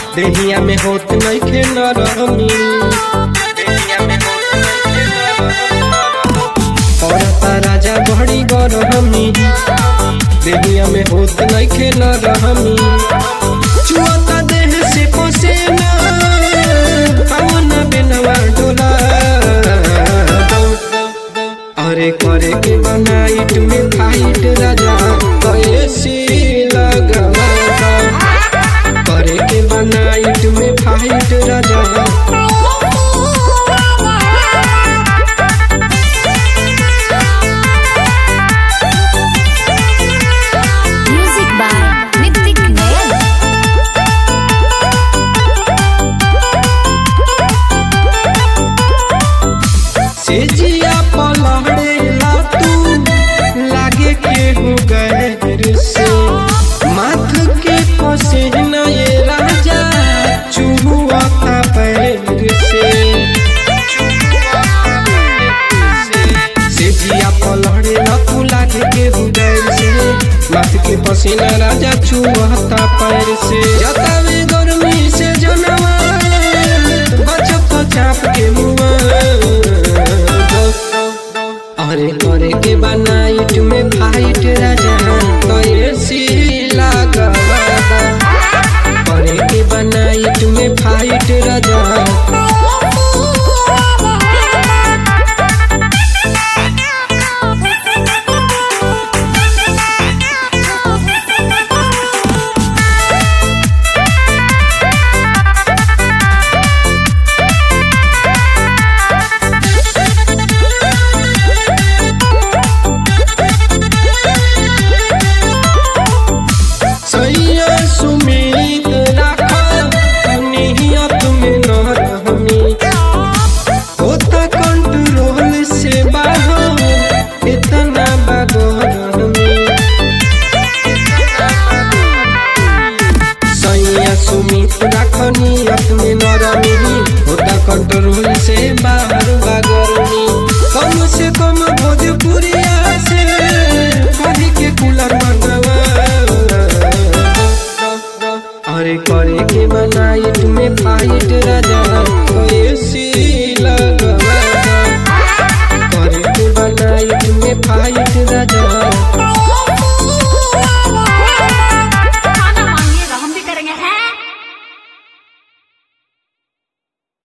देहिया में होत नइखे नरमी देहिया में होत नइखे नरमी औरता राजा बड़ी गरमी देहिया में होत नइखे नरमी चुअता देह से पसेना पवन बिनवा डोला अरे करे के बनाइट में फाइट राजा कैसी लगवा करे के बनाइट में फाइट राजा Music by Nitik Nayan. से जिया पलहड़ेला तू लागे के हो गैर से माथ के पसेना ये राजा चुहुआता पैर से से जिया पलहड़ेला तू लागे के हो गैर से माथ के पसीना राजा चुहुआता पैर से जतावे गर्मी से जनवा बचत चाप के मुआ अरे करे के बनाइट में फाइट राजा कैसी लागवा करे के बनाइट में फाइट राजा सैया सुमित राखा नियत में न रहमी होता कंट्रोल से बाहर इतना बागरमी सैया सुमित राखा नियत में न रहमी होता कंट्रोल से बाहर